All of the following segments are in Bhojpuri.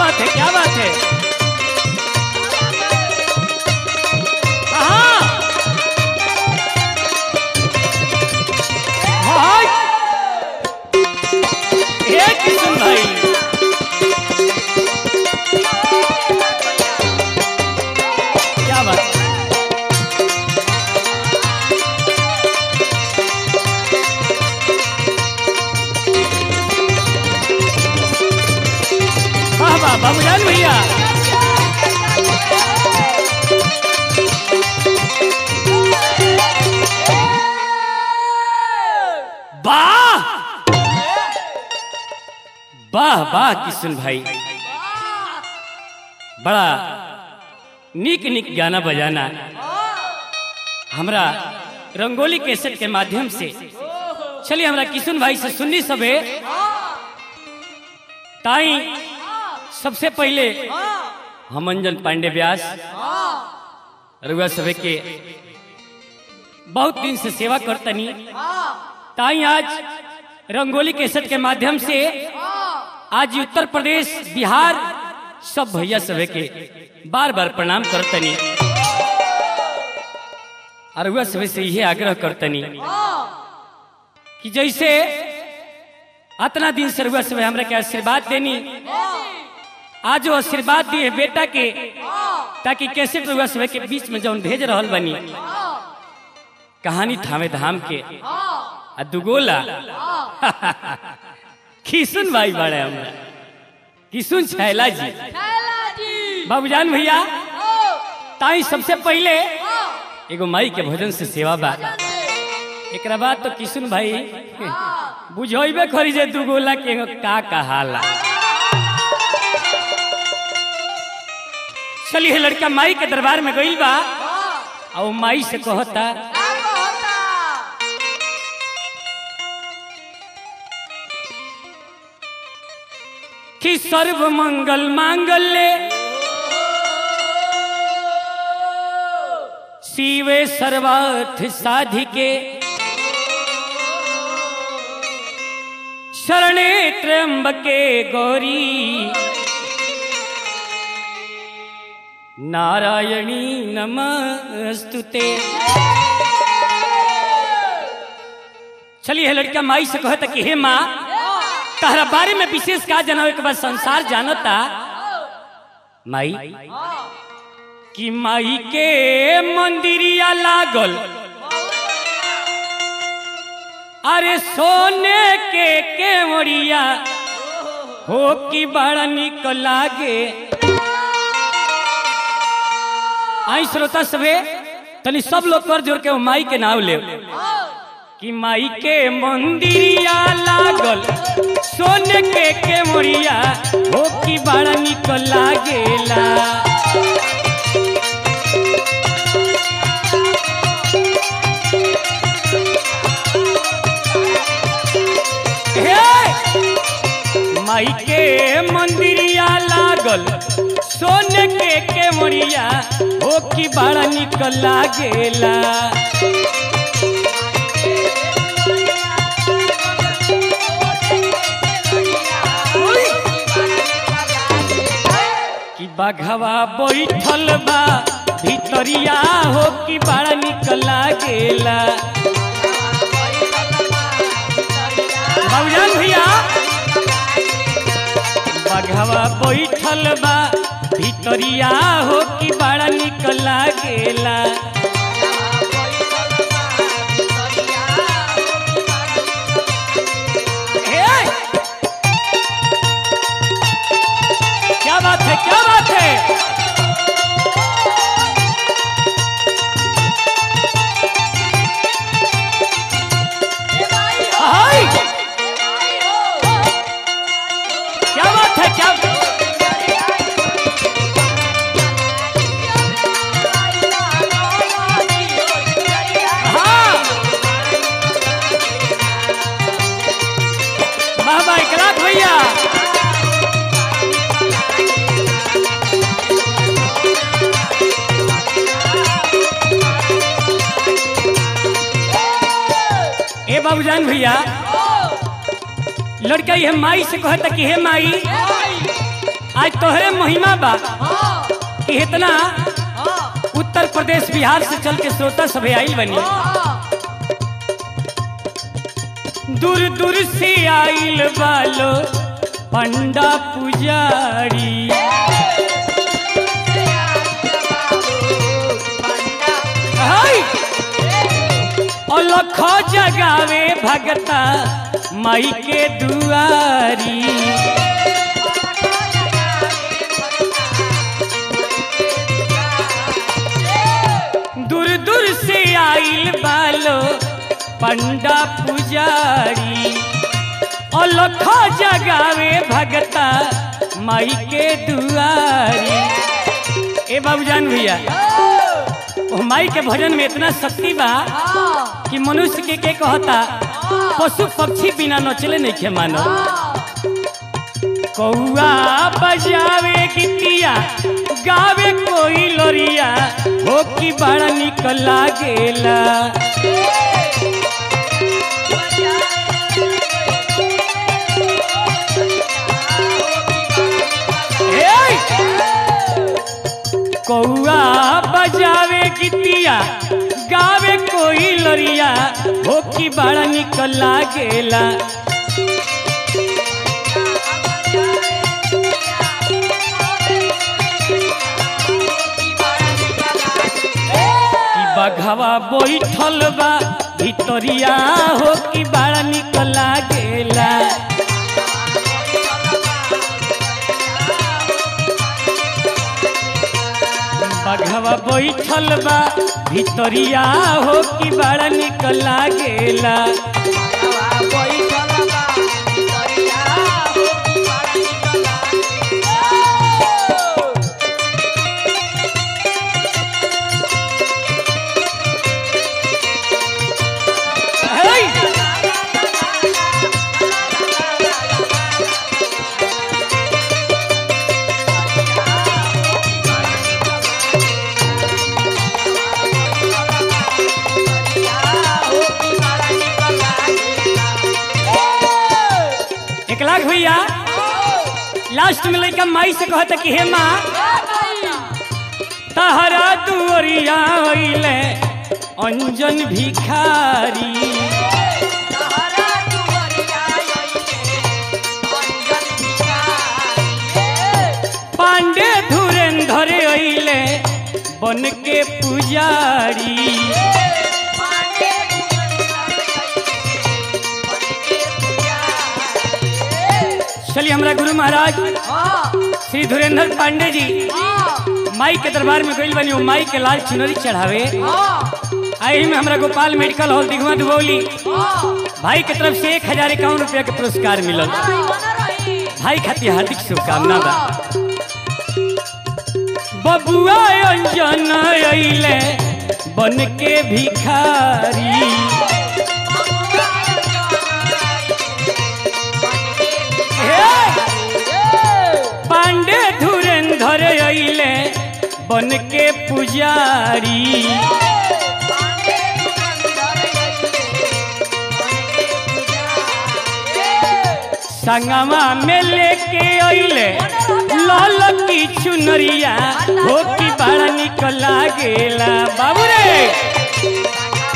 बात है क्या बात है हाँ हाँ ये किशन भाई क्या बात है? वाह वाह बाबूजान भैया वाह वाह वाह किशन भाई बड़ा निक निक गाना बजाना हमरा रंगोली कैसेट के माध्यम से चलिए हमरा किशन भाई से सुननी सबे ताई सबसे पहले हम अंजन पांडे व्यास रघुआ सभे के बहुत दिन से सेवा करतनी ताई आज रंगोली कैसेट के माध्यम से आज उत्तर प्रदेश बिहार सब भैया सभे के बार बार प्रणाम करतनी और रघुआ सभे से यही आग्रह करतनी कि जैसे अतना दिन से रघुआ सभे हमरा के आशीर्वाद देनी आज वो आशीर्वाद दिए बेटा के ताकि कैसे रघुआ सभे के बीच में जौन भेज रहल बनी कहानी थामे धाम के आ दुगोला किशुन भाई बड़े हमरा किशुन छैला जी बाबूजान भैया ताई सबसे पहले एगो माई के भोजन से सेवा बा एकरा बाद तो किशुन भाई बुझेबे करी जे दुगोला के एगो का कहाला चलिए लड़का माई के दरबार में गइल बा और वो माई से कहता कि सर्व मंगल मांगल्य शिवे सर्वार्थ साधिके शरणे त्र्यंबके गौरी नारायणी नमस्तुते चलिए लड़का माई से कहता कि हे माँ तहरा बारे में विशेष का जनावे के बाद संसार जानता माई कि माई के मंदिरिया लागल अरे सोने के केवड़िया हो कि बड़ा निक लागे आई श्रोता सभे तनी सब लोग कर जोड़ के वो माई के नाम ले कि माई के मंदिरिया लागल सोने के के मोरिया हो कि बड़ा निक लागेला हे! माई के मंदिरिया लागल सोने के के मोरिया हो कि बड़ा निक लागेला कि बाघवा बैठल बा भितरिया हो कि बड़ा निक लागेला बाबूजान भैया बाघवा बैठल बा भितरिया हो कि बड़ा निक लागेला हे! क्या बात है क्या बात है हाय! क्या बात है क्या हाँ वाह वाह इकरात भैया ए बाबूजान भैया लड़का ये माई से कहता कि हे माई आज तोहरे महिमा बा कि इतना उत्तर प्रदेश बिहार से चल के श्रोता सभे आइल बनी दूर दूर से आइल बालो पंडा पुजारी हाय! अलख जगावे भगता माई के दुआरी दूर दूर से आइल बालो पंडा पुजारी अलख जगावे भगता माई के दुआरी ए बाबूजान भैया ओ माई के भजन में इतना शक्ति बा कि मनुष्य के के कहता पशु पक्षी बिना नचले नहीं खे मानो कौआ बजावे गिटिया गावे कोई लोरिया हो कि बड़ा निक लागेला हे! कौआ बजावे गिटिया गावे कोई लोरिया हो कि बड़ा निक लागेला कि बघवा बैठल बा भितरिया हो कि बड़ा निक लागेला बघवा बैठल बा भितरिया हो कि बड़ा निक लागेला हे! एक लाख भैया लास्ट में लड़का माई से कहता कि हे माँ तहरा दुअरिया होइले अंजन भिखारी पांडे धुरेंधर अइले बन के पुजारी चलिए हमारा गुरु महाराज श्री धुरेंद्र पांडे जी माई के दरबार में गइल बनी वो माई के लाल चुनरी चढ़ावे आई में हमारा गोपाल मेडिकल हॉल दिघवा दुबौली भाई के तरफ से एक हजार इक्यावन रुपया के पुरस्कार मिलल भाई खातिर हार्दिक शुभकामना बा बबुआ अंजन अइले बन के भिखारी पांडे धुरेंधर अइले बन के पुजारी संगमा में लेके अइले लाल की चुनरिया हो की बड़ा निक लागेला बाबू रे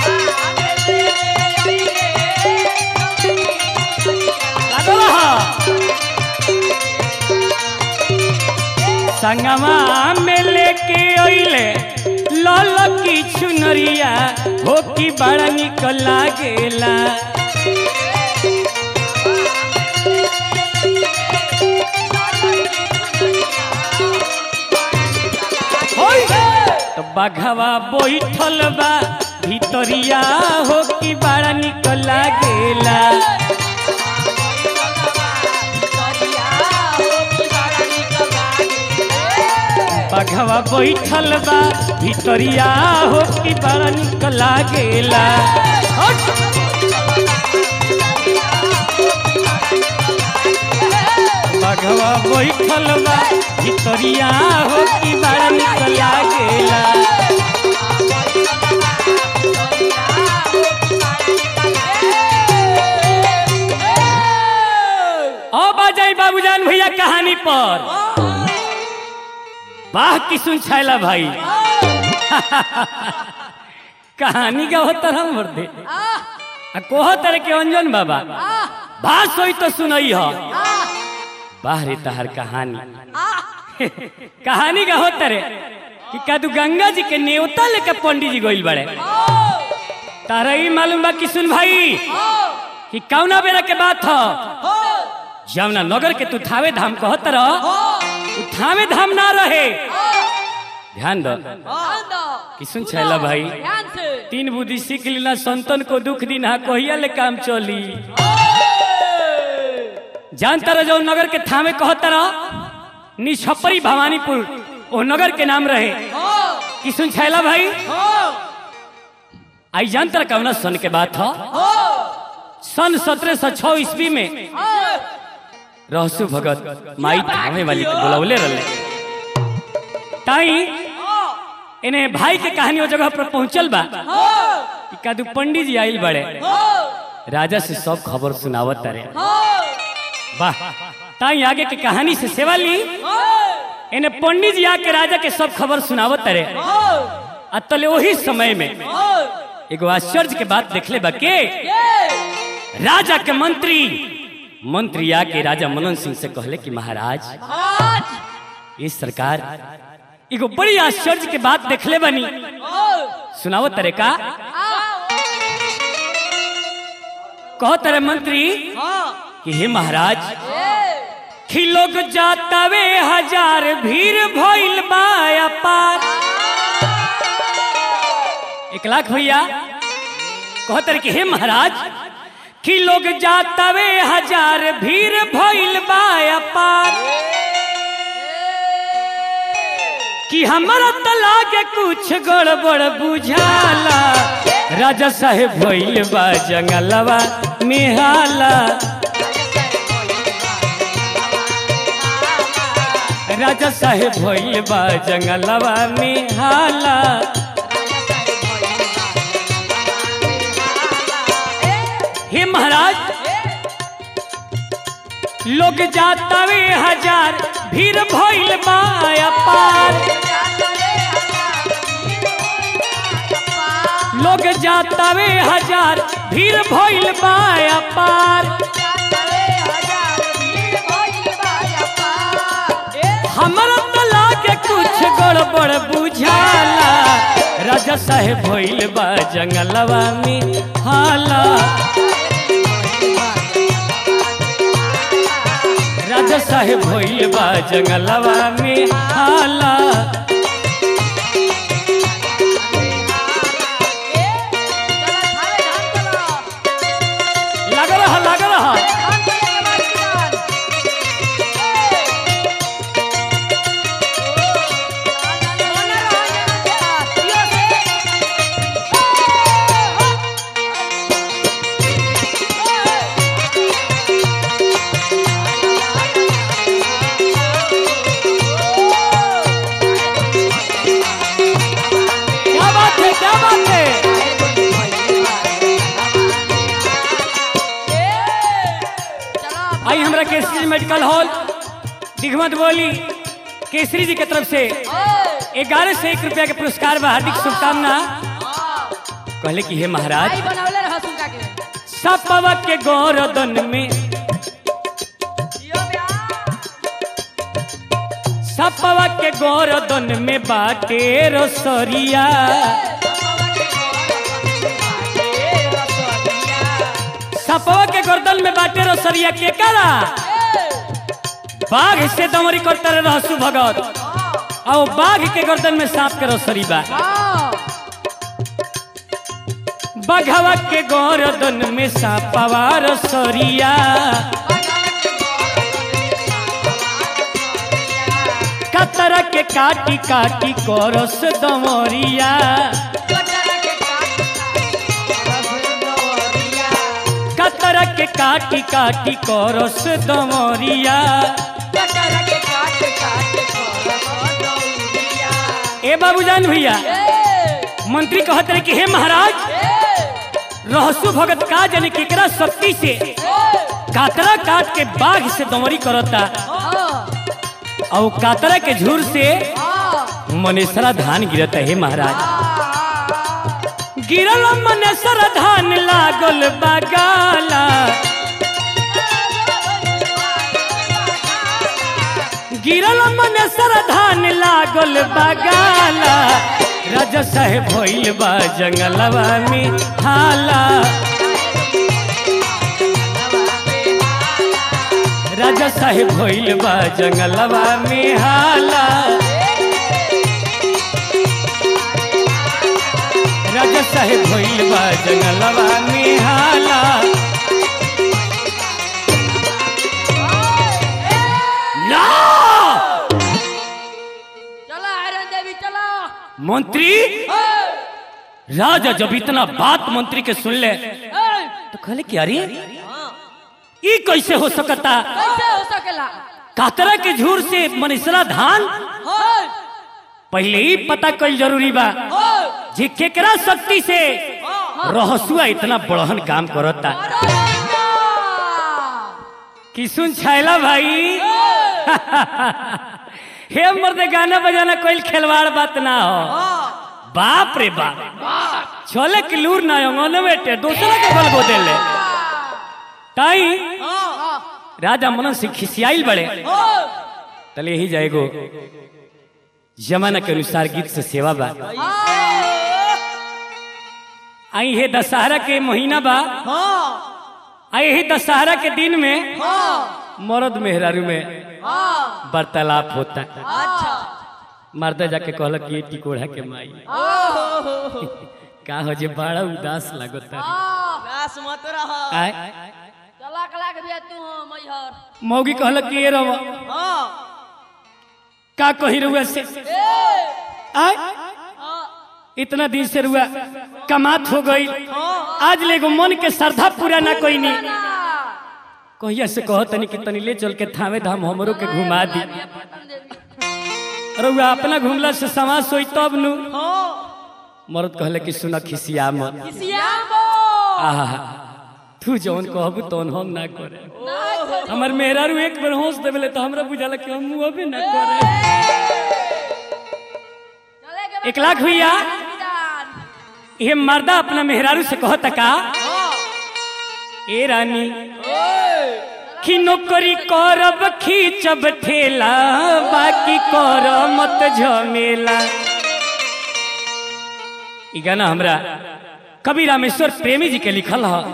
लागल हा। संगमा में लेके अइले लाल की चुनरिया हो की बड़ा निक लागेला होय। तो बघवा बैठल बा भितरिया हो कि बड़ा निक लागेला बघवा बैठल बा भितरिया हो कि बड़ा निक लागेला हट। बघवा बैठल बा भितरिया हो कि बड़ा निक लागेला अब आ जाई बाबूजान भैया कहानी पर वाह किसुन छैला भाई कहानी का होता हम मर्दे आ कोह तरह के अंजन बाबा बात सोई तो सुनई हो वाह रे तहर कहानी कहानी का होता रे कि कदू गंगा जी के नेवता लेके पंडित जी गोइल बड़े तारा ही मालूम बा किसुन भाई कि कौना बेरा के बात हो जमुना नगर के तू थावे धाम कहत रह उ थावे धाम ना रहे ध्यान दो किसुन छैला भाई तीन बुद्धि सीख लीना संतन को दुख दिन हा कहिया ले काम चली जानता रह जो नगर के थामे कहता रह निछपरी भवानीपुर वो नगर के नाम रहे किसुन छैला भाई आई जानता रह कौना सन के बात हो सन सत्रह सौ छह ईस्वी में रहसु भगत माई थामे वाली के बुलौले रहे ताई इन्हें भाई के कहानी वो जगह पर पहुंचल बा कि कादू पंडित जी आइल बड़े राजा से सब खबर सुनावत तारे वाह ताई आगे के कहानी से सेवा ली इन्हें पंडित जी आके राजा के सब खबर सुनावत तारे आ तले वही समय में एगो आश्चर्य के बात देखले बा के राजा के मंत्री मंत्री आके राजा मनन सिंह से कहले कि महाराज ये सरकार एगो बड़ी आश्चर्य के बात देखले बनी सुनाओ तरे का कहो तरे मंत्री कि हे महाराज कि लोग जातावे हजार भीड़ भइल बा पार एक लाख भैया कहो तरे कि हे महाराज कि लोग जातावे हजार भीड़ भइल बा पार कि हमारा तला के कुछ गड़बड़ बुझाला राजा साहेब भइल बा जंगलवा मेहाला राजा साहेब भइल बा जंगलवा मेहाला हे महाराज लोग जातावे हजार भीड़ भइल बा पार लोग जातावे हजार भीड़ भइल बा पार हमरा तला के कुछ गड़बड़ बुझाला राजा साहेब भइल बा जंगलवा में हाला राजा साहेब भइल बा जंगलवा में हाला लग रहा लग रहा क्या बात है क्या बात है आई हमरा केसरी मेडिकल हॉल दिगमत बोली केसरी जी के तरफ से ग्यारह से एक रुपया के पुरस्कार बा हार्दिक शुभकामना कहले कि हे महाराज बनवले रह सुनका के सपवा के गौरदन में सपवा के गौरदन में बाटे रसरिया सपवा के गर्दन में बाटे रसरिया के करा बाघ से दमरी करता रहे रहसु भगत और बाघ के गर्दन में सांप के रसरी बा बघवा के गर्दन में सांपवा रसरिया कतरा के काटी काटी करस दमरिया कतरा के काटी काटी करस दमरिया ए बाबूजान भैया मंत्री कहते रहे कि हे महाराज रहसु भगत का जाने केकरा शक्ति से कातरा काट के बाघ से दमरी करता और कातरा के झूर से मनेसरा धान गिरत है महाराज गिरल मनेसर धान लागल बगाला गिरल मनेसर धान लागल बगाला राजा साहेब भइल बा जंगलवा में हाला राजा साहेब भइल बा जंगलवा में हाला राजा साहेब भइल बा जंगलवा में हाला ना चला आयरन देवी चला मंत्री राजा जब इतना बात मंत्री के सुन ले तो कहले कि अरे ई कैसे हो सकता कैसे हो सकेला कातरा के झूर से मनीषरा धान होय पहले ही पता कल जरूरी बा होय जे केकरा शक्ति से रहसुआ इतना बड़हन काम करता कि सुन छैला भाई हे मर्द गाना बजाना कोई खिलवाड़ बात ना हो बाप रे बाप चले कि लूर ना अंगन बेटे दूसरा के बल गोदे ले ताई राजा मनन से खिसियाइल बड़े तले ही जाएगो जमाना के अनुसार गीत से सेवा बा आई हे दशहरा के महीना बा आई ही दशहरा के दिन में मर्द मेहरारू में वार्तालाप होता अच्छा मर्दा जाके कहल कि टिकोड़ा के माई का हो जे बड़ा उदास लागता बस मत रह आय चला कला के भी तू हो मैहर मौगी कहल कि ये रहो का कही रुआ से आय इतना दिन से रुआ कमात हो गई आज लेगो मन के श्रद्धा पूरा ना कोई नहीं कहिया से कहो तनी कि तनी ले चल के थामे धाम हमरो के घुमा दी रुआ अपना घुमला से समाज सोई तब नु मरद कहले कि सुन खिसिया मत आहा तू जौन कहबू तौन हम ना करे हमर मेहरारू एक बार होश देबले तो हमरा बुझाला कि हम अबे ना करे एक लाख भैया ये मर्दा अपना मेहरारू से कहता का ए रानी कि नौकरी करब खींचब ठेला बाकी कर मत झमेला ई गाना हमरा कवि रामेश्वर प्रेमी जी के लिखल ह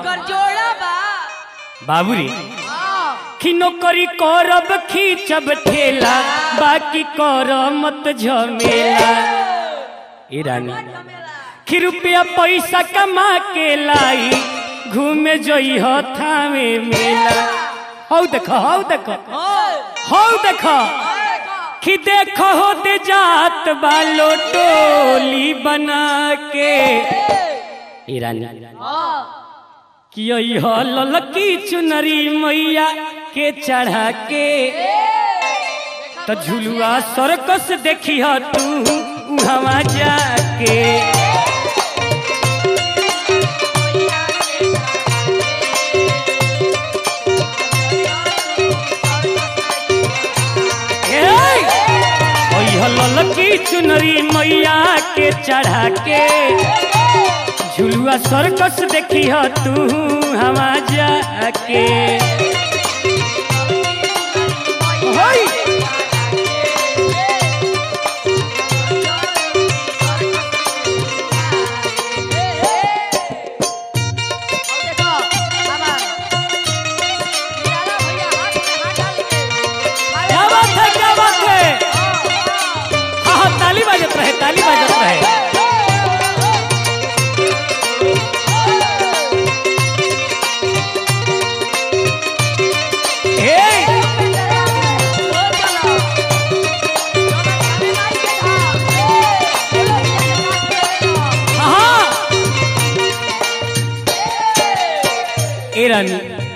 बाबूरी कि नौकरी करब खींचब ठेला बाकी कर मत झमेला ए रानी कि रुपया पैसा कमा के लाई घूमे जई हो थामे मेला हौ देख हौ देख हौ देख कि देख होते जात बालो टोली बना के ए रानी कि यही हो ललकी चुनरी मैया के चढ़ा के तो झुलुआ सर्कस देखी हो तू उहवा जाके ललकी चुनरी मैया के चढ़ा के झुलुआ सर्कस देखी हो तू हवा जाके होई क्या बात है क्या बात है हाँ हाँ ताली बजत रहे ताली बजत रहे हे हाँ ए रानी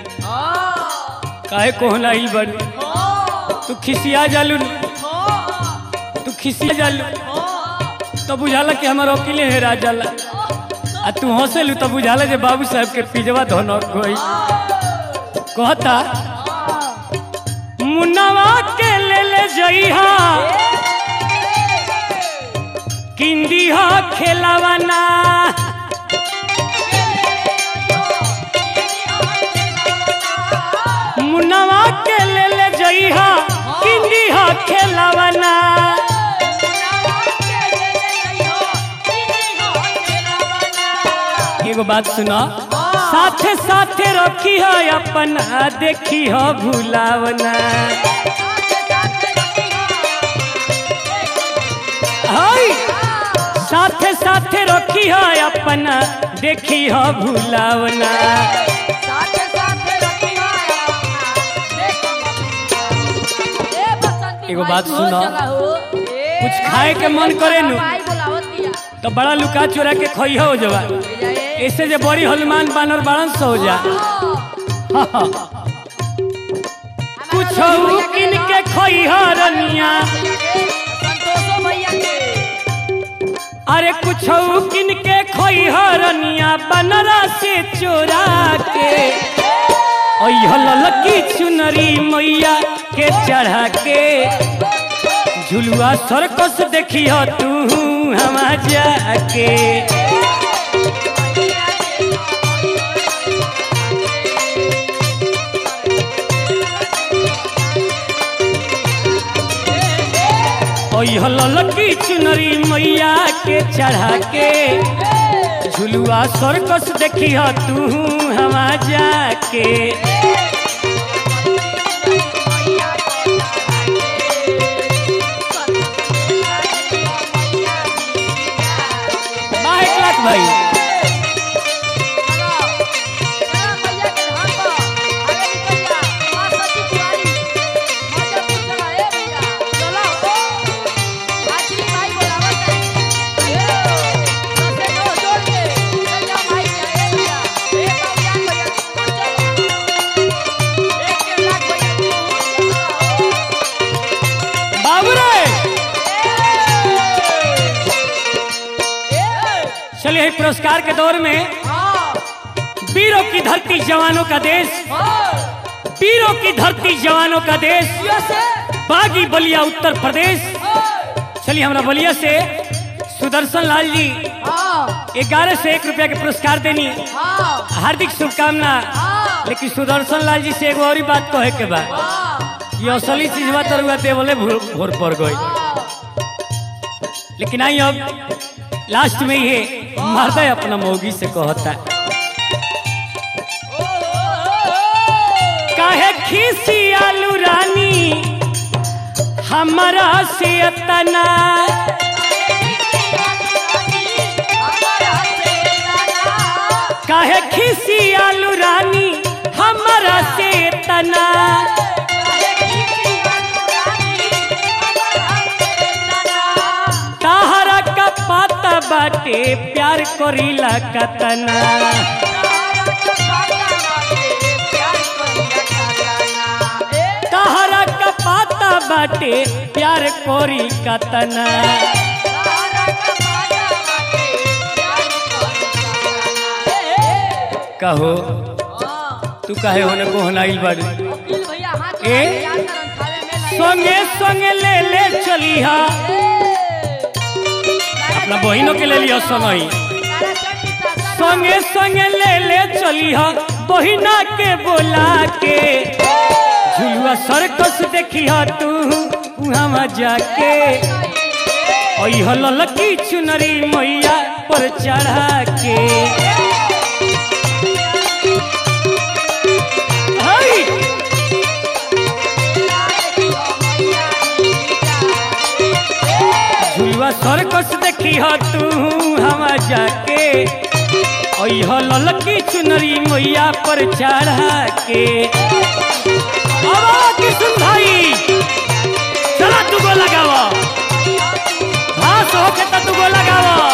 काहे कोहना ही बन तू खिसिया जालू तू खिसिया जालू तो बुझाला कि हमारा अकेले है राजाला आ तू हंसेलू तो बुझाला जे बाबू साहब के पिजवा धोना कोई कहता मुन्नावा के ले ले जइहा किंदी हो खेलावना मुनवा के ले ले जई हो किंदी हो खेलावना एगो बात सुनो साथे साथे रखी हो अपना देखी हो भूलावना हाय साथे साथे रखी हो अपना देखी हो भूलावना एगो बात सुनो। कुछ खाए के मन करे नु। तो बड़ा लुका चोरा के खई हो जवा ऐसे जे बड़ी हनुमान बानर बाणन सो हो जा कुछ किन के खई हो रनिया संतोषो भैया के अरे कुछ किन के खोई हरनिया बनरा से चोरा के ललकी चुनरी मैया के चढ़ा के झुलुआ सरकस देखी हो तू हम जाके ओह ललकी चुनरी मैया के चढ़ा के झुलुआ सरकस देखी हो तू हम जाके बा एक लाख भाई बाबू रे चलिए एक पुरस्कार के दौर में वीरों की धरती जवानों का देश वीरों की धरती जवानों का देश बागी बलिया उत्तर प्रदेश चलिए हमारा बलिया से सुदर्शन लाल जी ग्यारह से एक रुपया के पुरस्कार देनी हार्दिक शुभकामना लेकिन सुदर्शन लाल जी से एगो और ही बात कहे के बाद ये असली चीज बात रुआ दे बोले भोर भोर पड़ गई लेकिन आई अब लास्ट में ये मर्द अपना मोगी से कहता है काहे खीसी आलू रानी हमारा से तना काहे खीसी आलू रानी हमारा से तना ताहरा का पाता बाटे प्यार करीला कतना ताहरा का पाता बाटे प्यार कोरी कतना कहो तू काहे होने को होनाइल बाड़ी ए? संगे संगे ले ले चली हा अपना बहिनों के ले लिया संगई संगे संगे ले ले चली हा बहिना के बोला के झुलुआ सरकस देखी हा तू हम जाके ओह ललकी चुनरी मैया पर चढ़ा के हाय झुलुआ सरकस देखी ह तू हम जाके ओह ललकी चुनरी मैया पर चढ़ा के अब किशुन भाई चला तू गो लगावा घास होके तो तू गो लगावा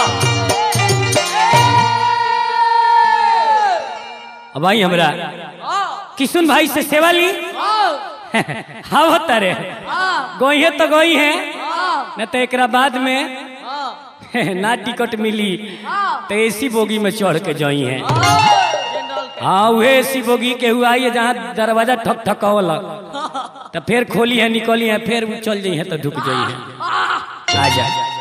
अब आई हमरा किशुन भाई से सेवा ली हाँ होता रे गोई है तो गोई है न तो एक बाद में ना टिकट मिली तो एसी बोगी में चढ़ के जाई है हाँ वह एसी बोगी के हुआ है जहाँ दरवाजा ठक ठक तो फिर खोली है निकली है फिर वो चल जाई है तो ढुक जाई है आ जा